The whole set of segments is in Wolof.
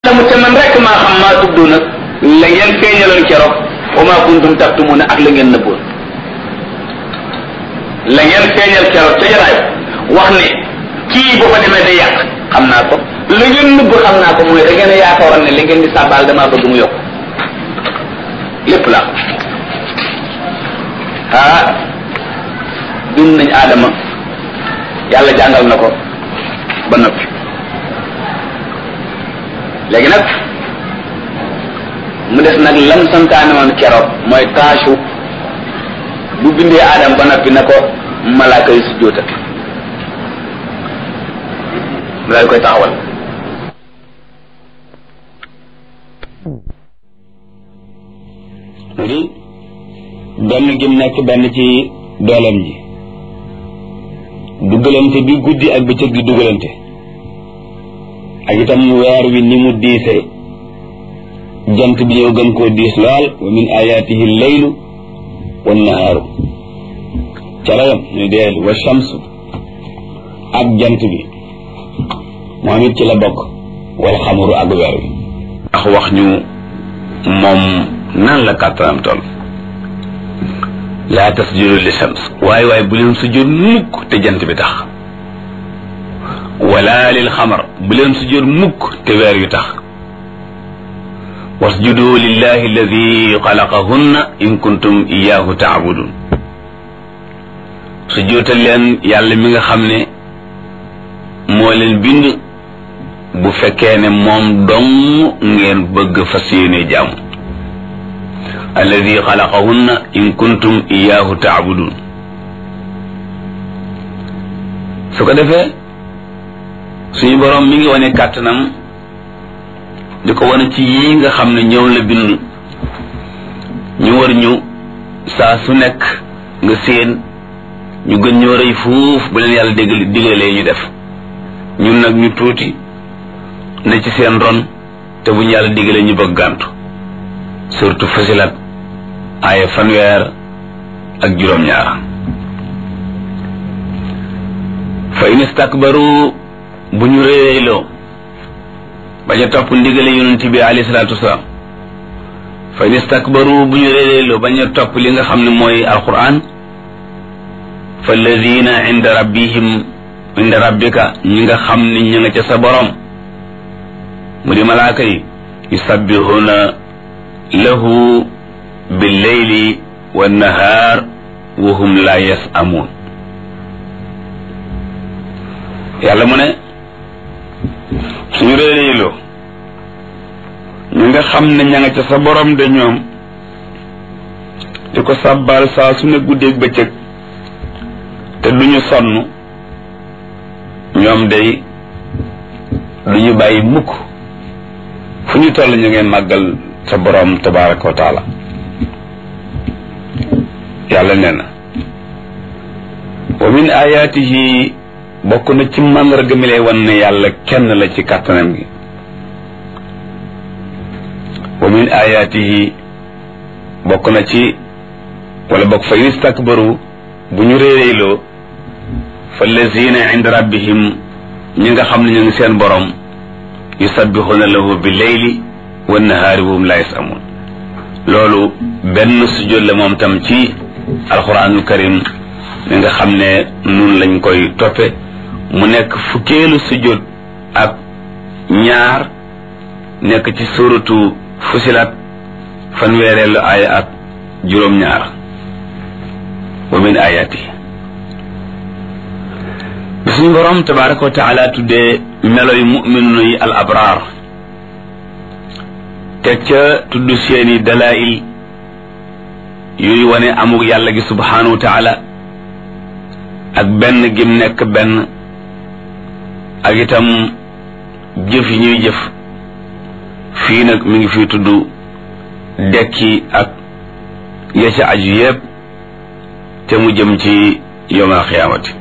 mu te man rek maa xam maa tudd nag la ngeen feeñaloon keroog wa maa kuntum taktumuna ak la ngeen nëbboon la ngeen feeñal keroog ca jaraay wax ne kii bu fa demee day yàq xam naa ko la ngeen nëbb xam naa ko mooy da ngeen a yaakaaroon ne li ngeen di sàbbaal damaa bëgg mu yokk lépp la ah dund nañ aadama yàlla jàngal na ko ba noppi léegi nag mu des nag lam santaane woon keroog mooy taasu bu bindee aadama ba noppi na ko malaaka yi sujjóotal mu daal koy taxawal mu di benn gim nekk benn ci dooleem ji dugalante bi guddi ak bëccëg di dugalante ak itam weer wi ni mu diise jant bi ñëw gën koo diis lool wa min ayatihi leylu wa nahaaru calayam ñu deel wa shamsu ak jant bi moom it ci la bokk wal xamuru ak weer wi ndax wax ñu moom nan la kàttanam toll laa tasjudu li shams waaye waaye bu leen sujjóot mukk te jant bi tax wala lil xamar bu leen sujjóot mukk te weer yu tax wasjudu lillahi alladi xalaqahunna in kuntum iyahu taabudun sujjóotal leen yàlla mi nga xam ne moo leen bind bu fekkee ne moom dong ngeen bëgg fas yéene jaamu alladi xalaqahunna in kuntum iyahu taabudun su ko defee suñu boroom mi ngi wane kàttanam di ko wane ci yii nga xam ne ñëw la bind ñu war ñu saa su nekk nga séen ñu gën ñoo rëy fuuf bu leen yàlla dégg digalee ñu def ñun nag ñu tuuti ne ci seen ron te bu ñu yàlla digalee ñu bëgg gàntu surtout fasilat aaya fanweer ak juróom-ñaar fa in istakbaru bu ñu réeyloo bañ a topp ndigale yonent bi alayhi salaatu wasalaam fa in istakbaru bu ñu réeyloo bañ a topp li nga xam ne mooy alquran fa alladina inda rabbihim inda rabbika ñi nga xam ne ñi nga ca sa borom mu di malaaka yi yusabbihuna lahu billeyli wannahaar wa hum la yasamuun yàlla mu ne suñu réeréyloo ñu nga xam ne ña nga ca sa borom de ñoom di ko sàbbaal saa su ne guddeeg bëccëg te duñu sonn ñoom day duñu bàyyi mukk fu ñu toll ñu ngeen màggal sa borom tabaraka wa taala yàlla nee na wa min ayaatihi bokk na ci màndarga mi lay wan ne yàlla kenn la ci kàttanam gi wa min ayaatihi bokk na ci wala bokk fa in istakbaru bu ñu réeréyloo fa lazina inda rabbihim ñi nga xam ne ñu ngi seen borom yusabbixuna lahu bi leyli wa nahaari wa hum la yasamun loolu benn sujjóot la moom tam ci alquranul karim mi nga xam ne nun lañ koy toppe mu nekk fukkeelu sujjóot ak ñaar nekk ci suratu fusilat fanweereelu aaya ak juróom-ñaar wa min ayati bi suñu borom tabaraka wa taala tuddee meloy mu'minu yi al abraar teg ca tudd seeni dalail yuy wane amug yàlla gi subhanahu wa taala ak benn gim nekk benn ak itam jëf yi ñuy jëf fii nag mi ngi fi tudd dekki ak ya ca aju yépp te mu jëm ci yowmal xiyaamati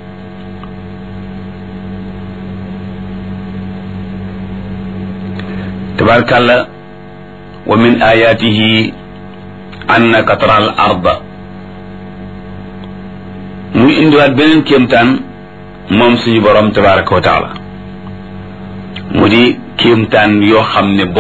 tabarkàlla wa min ayatihi annaka tara al arda muy indiwaat beneen kéemtaan moom suñu borom tabaraka wa taala mu di kéemtaan yoo xam ne